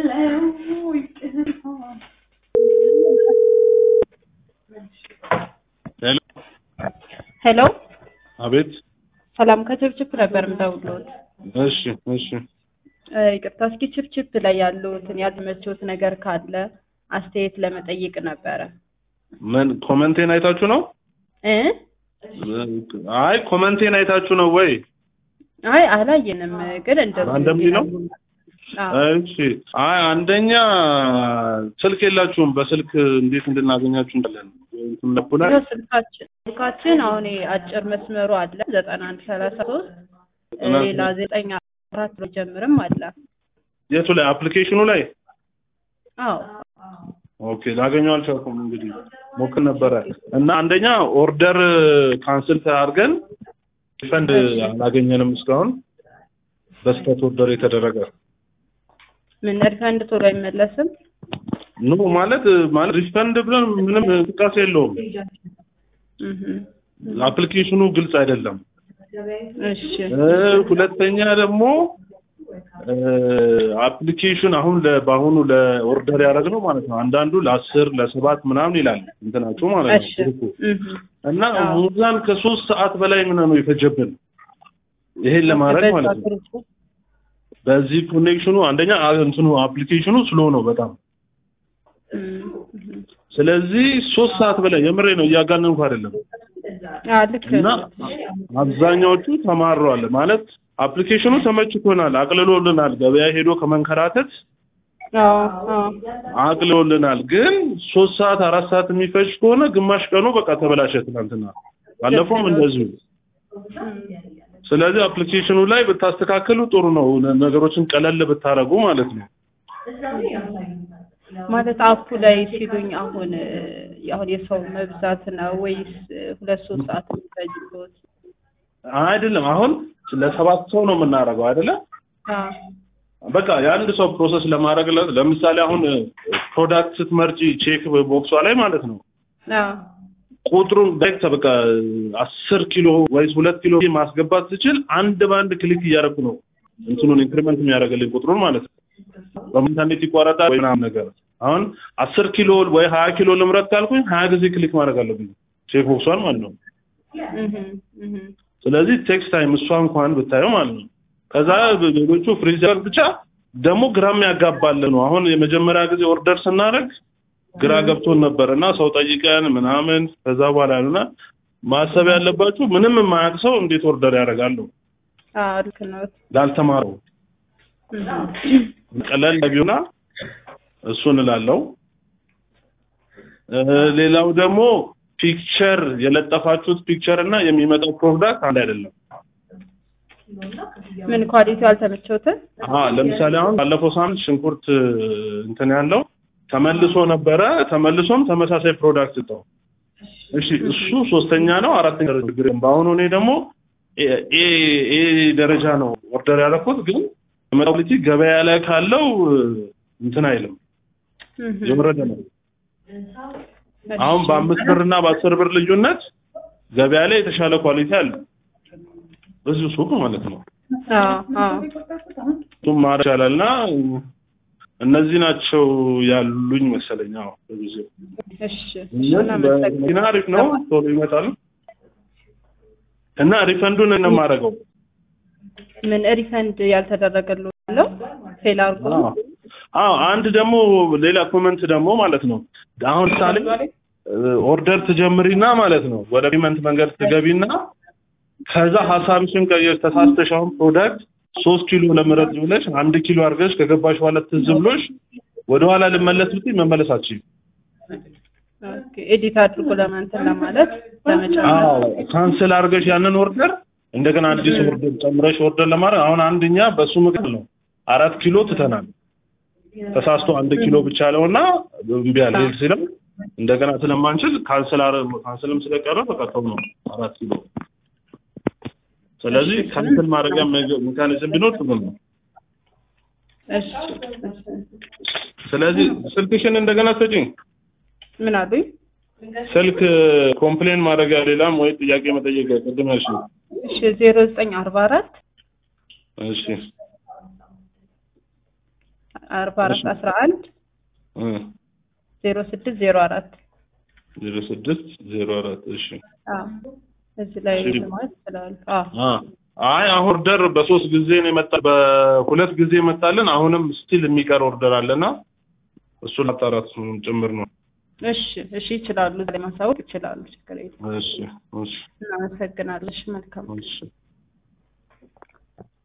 ሄሎ ሄሎ አቤት። ሰላም ከችፕችፕ ነበር የምደውልዎት። እሺ እሺ። እ ይቅርታ እስኪ ችፕችፕ ላይ ያሉትን ያልተመቸዎት ነገር ካለ አስተያየት ለመጠየቅ ነበረ ምን ኮመንቴን አይታችሁ ነው? እ አይ ኮመንቴን አይታችሁ ነው ወይ? አይ አላየንም፣ ግን እንደዚህ አንደምሊ ነው? አዎ። እሺ። አይ አንደኛ ስልክ የላችሁም። በስልክ እንዴት እንድናገኛችሁ እንዳለን እንትን ነበር ይኸው ስልካችን ስልካችን አሁን ይሄ አጭር መስመሩ አለ ዘጠና አንድ ሰላሳ ሶስት ሌላ ዘጠኝ አራት ብሎ ጀምርም አለ። የቱ ላይ አፕሊኬሽኑ ላይ? አዎ ኦኬ ላገኘው አልቻልኩም። እንግዲህ ሞክር ነበረ እና አንደኛ ኦርደር ካንስል አድርገን ሪፈንድ አላገኘንም እስካሁን በስህተት ኦርደር የተደረገ ምን ሪፈንድ ቶሎ አይመለስም? ኖ ማለት ማለት ሪፈንድ ብለን ምንም እንቅስቃሴ የለውም። እህ አፕሊኬሽኑ ግልጽ አይደለም። እሺ እ ሁለተኛ ደግሞ እ አፕሊኬሽን አሁን ለ- በአሁኑ ለኦርደር ያደረግነው ማለት ነው አንዳንዱ ለአስር ለሰባት ምናምን ይላል እንትናቸው ማለት ነው እሺ ግሩፑ። እህ እና አዎ። ሙዛን ከሶስት ሰዓት በላይ ምን ነው የፈጀብን ይሄን ለማድረግ በዛ ማለት ነው። ግሩፕ በዚህ ኮኔክሽኑ አንደኛ አ- እንትኑ አፕሊኬሽኑ ስሎ ነው በጣም እህ እህ ስለዚህ ሶስት ሰዓት በላይ የምሬ ነው እያጋነንኩ አይደለም። አዎ ልክ እና ነው። አብዛኛዎቹ ተማረዋል ማለት አፕሊኬሽኑ ተመችቶናል፣ አቅልሎልናል። ገበያ ሄዶ ከመንከራተት አዎ አዎ አቅልሎልናል። ግን ሶስት ሰዓት አራት ሰዓት የሚፈጅ ከሆነ ግማሽ ቀኑ በቃ ተበላሸ። ትናንትና ባለፈውም እንደዚሁ። ስለዚህ አፕሊኬሽኑ ላይ ብታስተካክሉ ጥሩ ነው። ነ- ነገሮችን ቀለል ብታረጉ ማለት ነው። ማለት አፑ ላይ ሲሉኝ አሁን እ፣ አሁን የሰው መብዛት ነው ወይስ እ፣ ሁለት ሶስት ሰዓት የሚፈጅበት? አይደለም አሁን ለሰባት ሰው ነው የምናደርገው አይደለ? አዎ በቃ የአንድ ሰው ፕሮሰስ ለማድረግ ለ- ለምሳሌ አሁን ፕሮዳክት ስትመርጪ ቼክ ቦክሷ ላይ ማለት ነው አዎ ቁጥሩን ዳይሬክት በቃ አስር ኪሎ ወይስ ሁለት ኪሎ ማስገባት ስችል አንድ በአንድ ክሊክ እያደረኩ ነው እንትኑን ኢንክሪመንት የሚያደርግልኝ ቁጥሩን ማለት ነው። በኢንተርኔት ይቋረጣል ወይ ምናምን ነገር አሁን አስር ኪሎ ወይ ሀያ ኪሎ ልምረት ካልኩኝ ሀያ ጊዜ ክሊክ ማድረግ አለብኝ ቼክ ቦክሷን ማለት ነው። እህ እህ ስለዚህ ቴክስት ታይም እሷ እንኳን ብታየው ማለት ነው። ከዛ ሌሎቹ ፍሪዘር ብቻ ደግሞ ግራም ያጋባል ነው። አሁን የመጀመሪያ ጊዜ ኦርደር ስናደርግ ግራ ገብቶን ነበር እና ሰው ጠይቀን ምናምን ከዛ በኋላ ነውና ማሰብ ያለባችሁ ምንም የማያውቅ ሰው እንዴት ኦርደር ያደርጋሉ? አዎ ልክ ነው። ላልተማረው እህ ቀለል ቢሆና እሱን እላለሁ። እ ሌላው ደግሞ ፒክቸር የለጠፋችሁት ፒክቸር እና የሚመጣው ፕሮዳክት አንድ አይደለም። ምን ኳሊቲው አልተመቸውትም? አዎ ለምሳሌ አሁን ባለፈው ሳምንት ሽንኩርት እንትን ያለው ተመልሶ ነበረ። ተመልሶም ተመሳሳይ ፕሮዳክት ሰጠው። እሺ እሱ ሶስተኛ ነው አራተኛ ደረጃ ችግር የለም። በአሁኑ እኔ ደግሞ ኤ ኤ ደረጃ ነው ኦርደር ያደረኩት፣ ግን ኳሊቲ ገበያ ላይ ካለው እንትን አይልም እህ የወረደ ነው። አሁን በአምስት ብር እና በአስር ብር ልዩነት ገበያ ላይ የተሻለ ኳሊቲ አለ በዚሁ ሱቅ ማለት ነው። አዎ አዎ እሱም ማድረግ ይቻላል እና እነዚህ ናቸው ያሉኝ መሰለኝ። አዎ በጊዜው እሺ መኪና አሪፍ ነው፣ ቶሎ ይመጣል እና ሪፈንዱን ነው የማደርገው። ምን ሪፈንድ ያልተደረገለው አለው ፌል አድርጎ አዎ አዎ። አንድ ደግሞ ሌላ ኮመንት ደግሞ ማለት ነው አሁን ምሳሌ ኦርደር ትጀምሪና ማለት ነው ወደ ፔመንት መንገድ ትገቢና ከዛ ሀሳብሽን ቀየር ተሳስተሽ አሁን ፕሮዳክት ሶስት ኪሎ ለምረጥ ብለሽ አንድ ኪሎ አድርገሽ ከገባሽ በኋላ ትዝ ብሎሽ ወደኋላ ልመለስ ብትይ መመለስ አትችይም። ኦኬ ኤዲት አድርጎ ለማንተን ለማለት ለመጨመር አዎ ካንስል አድርገሽ ያንን ኦርደር እንደገና አዲስ ኦርደር ጨምረሽ ኦርደር ለማድረግ አሁን አንደኛ በሱ ምክር ነው አራት ኪሎ ትተናል። ተሳስቶ አንድ ኪሎ ብቻ አለውና እምቢ አለ ሲልም እንደገና ስለማንችል ካንስል አረ ካንስልም ስለቀረ በቃ ተው ነው አራት ኪሎ። ስለዚህ ካንስል ማድረጊያ ሜካኒዝም ቢኖር ጥሩ ነው። እሺ ስለዚህ ስልክሽን እንደገና ሰጪኝ። ምን አሉኝ? ስልክ ኮምፕሌን ማድረጊያ ሌላም ወይ ጥያቄ መጠየቅ ቅድም ያልሽኝ። እሺ ዜሮ ዘጠኝ አርባ አራት እሺ አርባ አራት አስራ አንድ ዜሮ ስድስት ዜሮ አራት ዜሮ ስድስት ዜሮ አራት እሺ እዚህ ላይ እሺ። ማለት ይችላሉ። አዎ አ አይ አሁን ኦርደር በሶስት ጊዜ ነው የመጣ በሁለት ጊዜ መጣልን። አሁንም ስቲል የሚቀር ኦርደር አለና እሱን አጣራት ጭምር ነው። እሺ እሺ ይችላሉ። እዚህ ላይ ማሳወቅ ይችላሉ። ችግር የለም። እሺ እሺ እናመሰግናለን። እሺ መልካም እሺ